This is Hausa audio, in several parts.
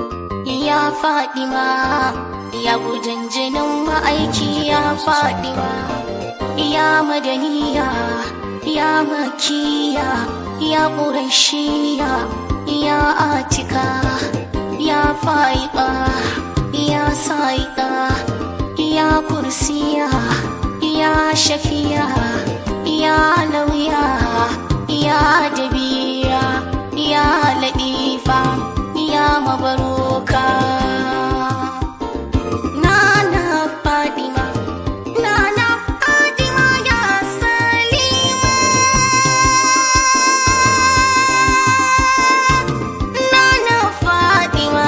ya Fadima ya gudun jinin ma'aiki ya Fadima ya madaniya ya makiya ya ƙurashiya ya atika ya fa'iƙa ya sa'iƙa ya kursiya ya shafiya ya lauya ya dabira ya laɗifa ya mabaruka nana fadima nana fadima ya salima nana fadima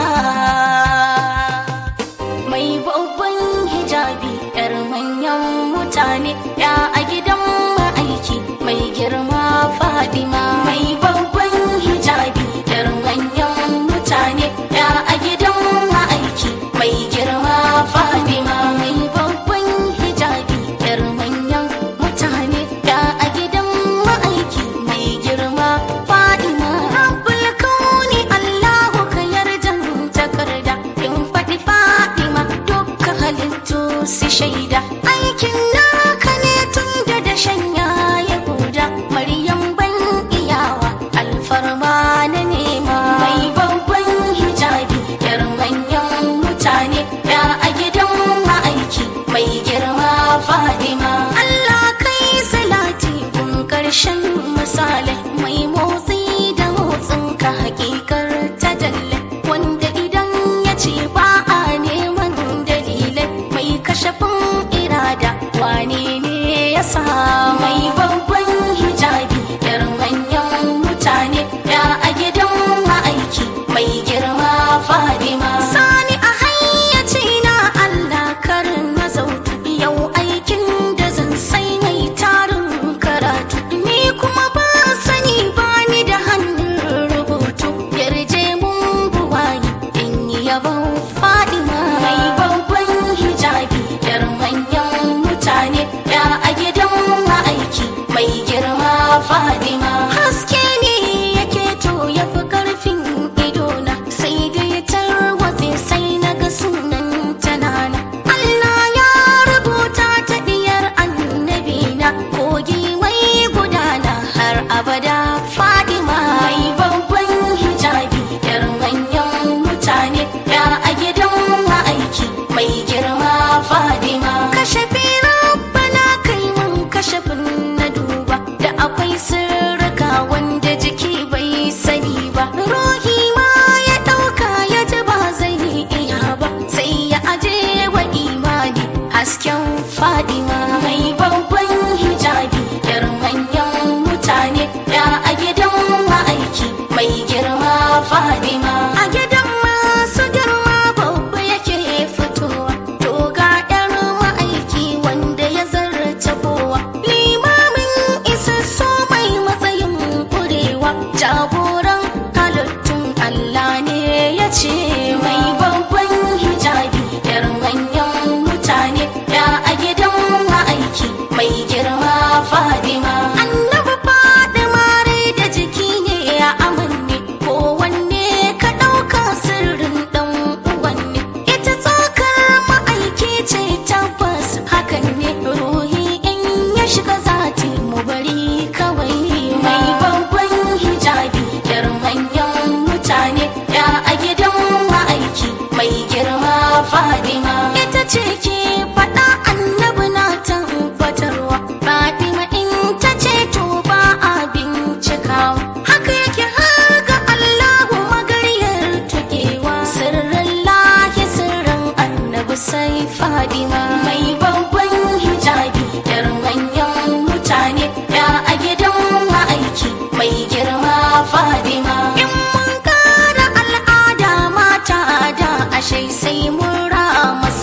mai babban hijabi yar manyan mutane ya a gidan ma'aiki mai girma fadima mai babban hijabi yar manyan mutane ya a gidan ma'aiki mai girma fadima mai babban hijabi yar manyan mutane ya a gidan ma'aiki mai girma fadima rabbul kauni allahu ka yarjan takarda in faɗi fadima dukkan halittu su shaida aikin naka ne tun da dashen ya yahuda maryam ban iyawa alfarma na nema mai babban hijabi yar manyan mutane ya a gidan ma'aiki mai girma fadima Allah kai salati gun karshen misalai mai motsi da motsin ka hakikar tajalle wanda idan ya ce ba a neman dalilai mai kashafin irada wane ne ya sa mai babban hijabi yar manyan mutane ya a gidan ma'aiki mai girma fadima sani a hayyaci na Allah karin na zautu yau aikin da zan sai mai tarin karatu ni kuma ba sani ba ni da hannun rubutu yarje mun buwayi in yi yabon fadima mai babban hijabi yar manyan mutane ya a gidan ma'aiki mai girma fadima haske ne yake to ya fi karfin idona sai da ya tarwatse sai na ga sunan tanana Allah ya rubuta ta diyar annabina kogi mai gudana har abada fadima mai babban hijabi yar manyan mutane ya a gidan ma'aiki mai girma fadima kashe rabbana kai mun kashafin na duba da akwai sirrika wanda jiki bai sani ba ruhi ma ya ɗauka ya ji ba zai iya ba sai ya aje wa imani hasken fadima mai babban hijabi yar manyan mutane ya a gidan ma'aiki mai girma fadima a gidan masu girma babba yake fitowa to ga yar ma'aiki wanda ya zarta kowa limamin isassu mai matsayin kurewa jagoran halittun Allah ne ya ce mai babban hijabi yar manyan mutane ya a gidan ma'aiki mai girma fadima annabi fadima rai da jiki ne ya amanne ko wanne ka ɗauka sirrin ɗan uwanne ita tsokar ma'aiki ce tabbas hakan ne ruhi in ya shiga zati mu bari kawai mai babban hijabi yar manyan mutane ya a gidan ma'aiki mai girma fadima ita ce ke faɗa annabi na tabbatarwa fadima in ta ce to ba a bincikawa haka yake har ga allahu magaryar tukewa sirrin lahi sirrin annabi sai fadima mai babban hijabi yar manyan mutane ya a gidan ma'aiki mai girma fadima in mun kara al'ada mata da ashe sai mun rama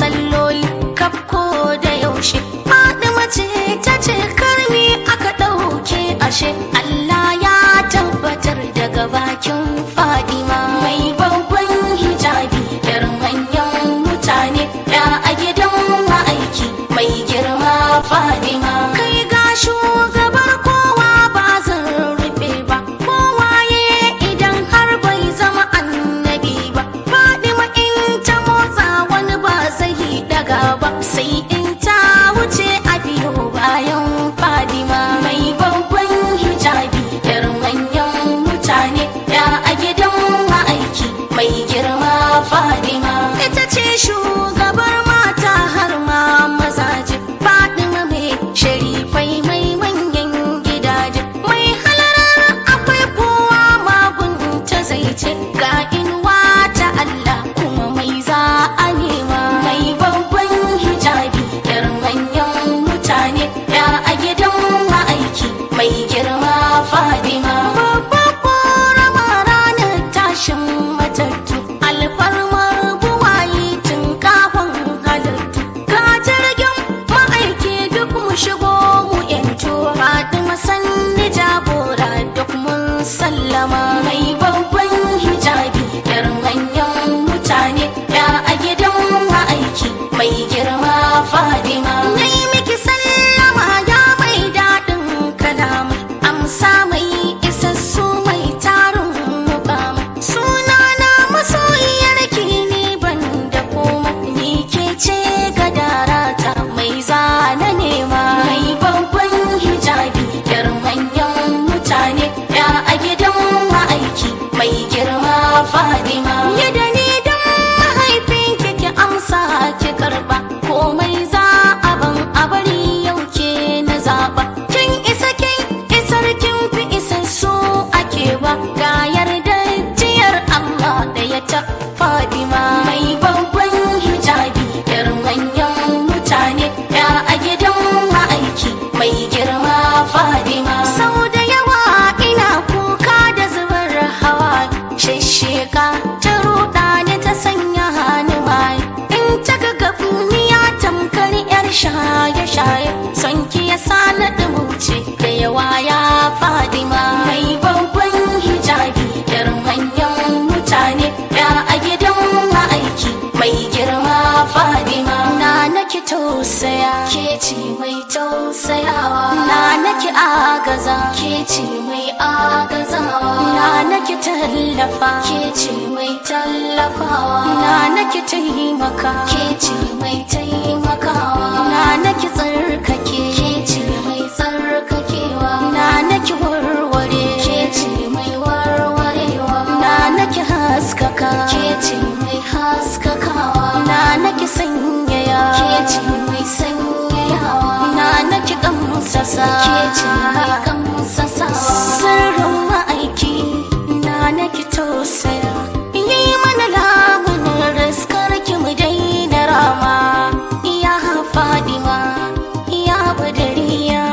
tashin matattu alfarmar buwayi tun kafin halittu ga jirgin ma'aiki duk mu shigo mu yanto fatima sanni jagora duk mun sallama mai babban hijabi yar manyan mutane ya a gidan ma'aiki mai girma fadima nai miki sallama ya mai daɗin kalama amsa mai isassu mai tarin mukama sunana masoyiyar ki ni ban da koma ni ke ce gadarata mai zana nema mai babban hijabi yar manyan mutane ya a gidan ma'aiki mai girma fadima yadda ni dan mahaifin ki amsa ki karba komai za a ban a bari yau ke na zaba kin isa kin isar kin fi isassu ake ba ga yarda jiyar Allah da ya ta Fadima mai babban hijabi yar manyan mutane ya a gidan ma'aiki mai girma Fadima sau da yawa ina kuka da zubar hawa shisheka ta ruɗa ni ta sanya hannu mai in ta ga gafniya tamkar yar shaye-shaye son ki ya sa na ɗumuce da yawa ya Fadima mai babban hijabi yar manyan mutane ya a gidan ma'aiki mai girma Fadima na naki tausaya ke ce mai tausayawa na naki agaza ke ce mai agazawa na naki tallafa ke ce mai tallafawa na naki taimaka ke ce mai taimakawa na naki tsarkake ke ce mai tsarkakewa na naki warware ke ce mai warwarewa na naki haskaka ke ce mai haskakawa na naki sanyaya ke ce mai sanyayawa na naki kamsasa ke ce mai kamsasawa sirrin ma'aiki na naki tausaya yi mana lamunin riskar ki mu daina rama iya fadima iya badariya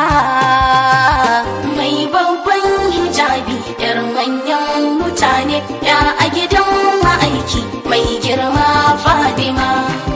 mai babban hijabi yar manyan mutane ya a gidan ma'aiki mai girma fadima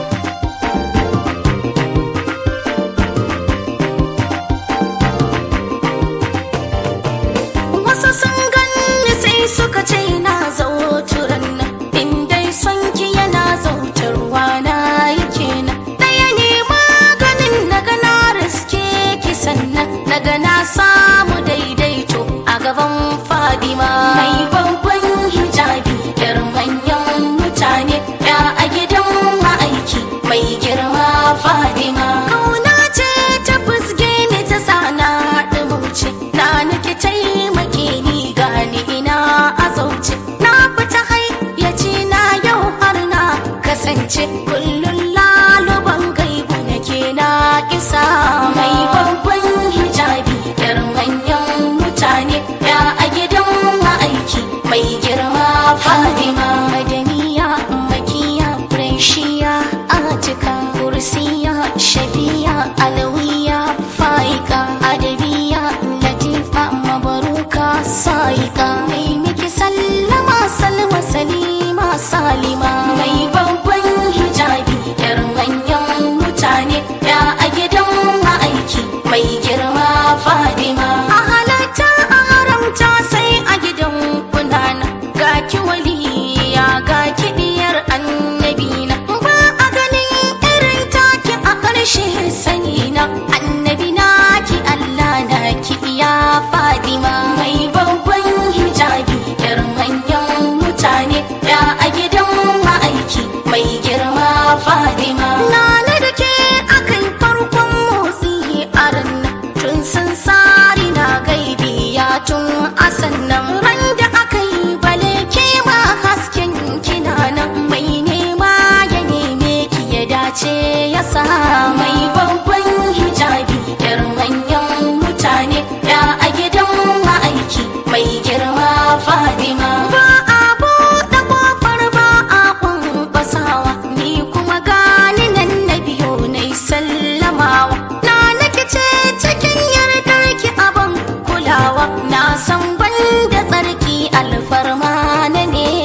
wasu sun ganni sai suka ce na zauturan nan in dai son ki yana zautarwa na yake nan ɗaya ne maganin na gana riske ki sannan na gana samu daidaito a gaban fadima mai babban hijabi yar manyan mutane ya a gidan ma'aiki mai girma fadima kauna ce ta fusge ni ta sana ɗumauce na nake taimake ni gani ina a zauce na fita hayyaci na yau har na kasance kullum laluban gaibu nake na isa mai babban hijabi yar manyan mutane ya a gidan ma'aiki mai girma fadima madaniya makiya preshiya atika kursiya shafiya alawiya faika adabiya latifa mabaruka saika mai miki sallama salma salima salima mai babban hijabi yar manyan mutane ya a gidan ma'aiki mai girma fadima a halatta a haramta sai a gidan kunana ga ki waliya ga ki diyar annabina ba a ganin irin taki a ƙarshe sani na annabi na ki Allah na ki iya fadima mai babban hijabi yar manyan mutane ya a gidan ma'aiki mai girma fadima na da ke akai farkon motsi a ranar tun sun sari na gaibi ya tun asan nan ran da aka yi bale ke ma hasken kina nan mai nema ya neme ki ya dace ya sa mai babban hijabi yar manyan mutane ya a gidan ma'aiki mai girma fadima ba a buɗe ƙofar ba a kwankwasawa ni kuma gani nan na biyo na sallamawa na nake ce cikin yardar ki abin kulawa na san ban da tsarki alfarma na ne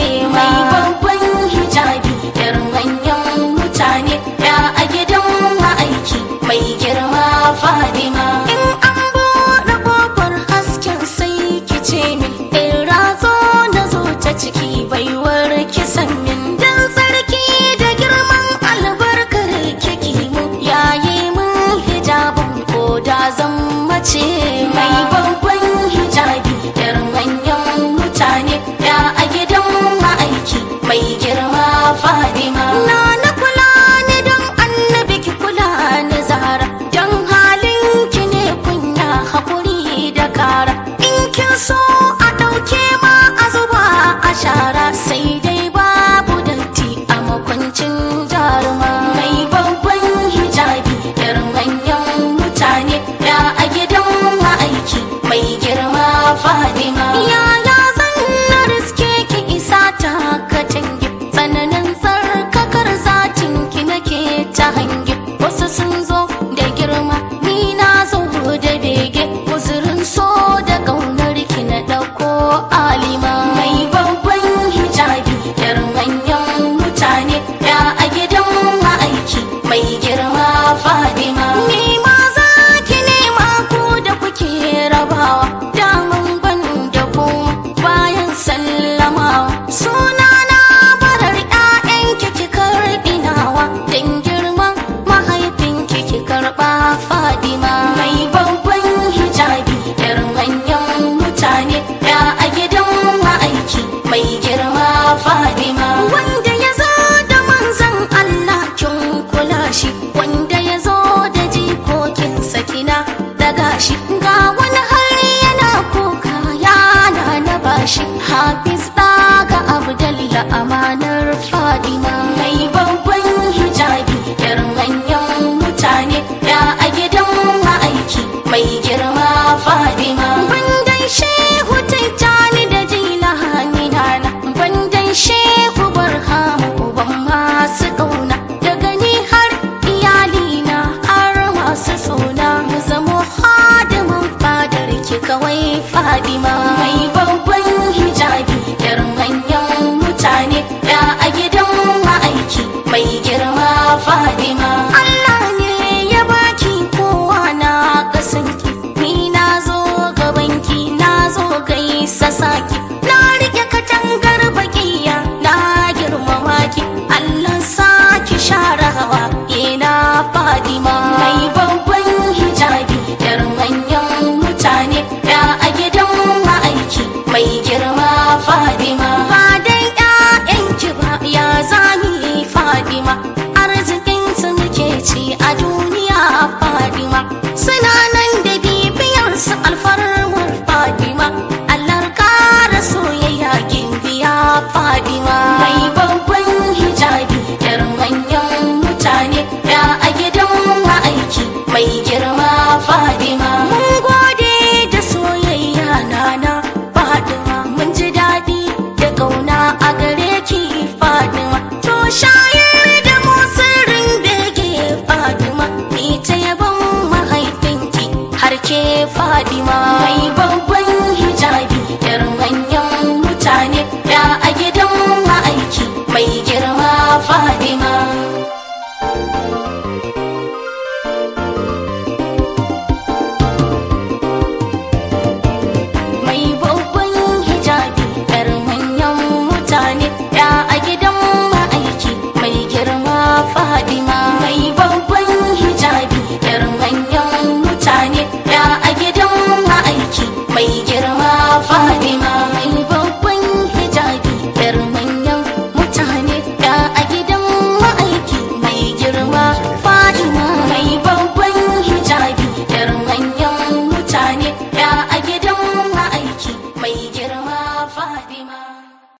baiwar kisan min dan sarki da girman albarkar kiki mu yayi mun hijabin ko da zan mace mai babban hijabi yar manyan mutane ya a gidan ma'aiki mai girma fadima na na kula ni don annabi ki kula ni zara don halin ki ne kunya hakuri da kara in kin so a ɗauke ma a zuba a shara sai dai babu datti a makwancin jaruma mai babban hijabi yar manyan mutane ya a gidan ma'aiki mai girma fadima yaya zan na riske ki isa ta katangi tsananin tsarkakar zatin ki nake ta hangi wasu sun zo da girma ni na zo da bege uzurin so da ƙaunar ki na ɗauko alima mai babban hijabi yar manyan mutane ya a gidan ma'aiki mai girma fadima ni ma za ki nema ku da kuke rabawa daman ban da ku bayan sallamawa suna na barar 'ya'yanki ki karɓi nawa dan girman mahaifinki ki karɓa fadima mai babban hijabi yar manyan mutane ya a gidan ma'aiki mai girma fadima wanda ya zo da manzan Allah kin kula shi wanda ya zo da jikokin sakina daga shi ga wani har yana kuka yana na bashi hafiz daga abdalla amanar fadima mai babban hijabi yar manyan mutane ya a gidan ma'aiki mai girma fadima bandan shehu tijjani da jilani nana bandan shehu barhamu uban masu ƙauna daga ni har iyalina har masu suna mu zamo hadimin fadar ki kawai fadima mai babban hijabi yar manyan mutane ya a gidan ma'aiki mai girma fadima Allah ne ya baki kowa na kasanki ni na zo gabanki na zo gaisa saki na rike katangar bakiya na girmama ki Allah saki share hawa ina fadima mai babban hijabi yar manyan mutane ya a gidan ma'aiki mai girma fadima ba dai ƴaƴanki ba ya zami fadima arzikin su muke ci a duniya fadima suna nan da bibiyar su alfarmar fadima Allah kara soyayya gimbiya fadima mai babban hijabi yar manyan mutane ya a gidan ma'aiki mai girma fadima mun gode da soyayya nana fadima mun ji daɗi da ƙauna a gare ki fadima to shayar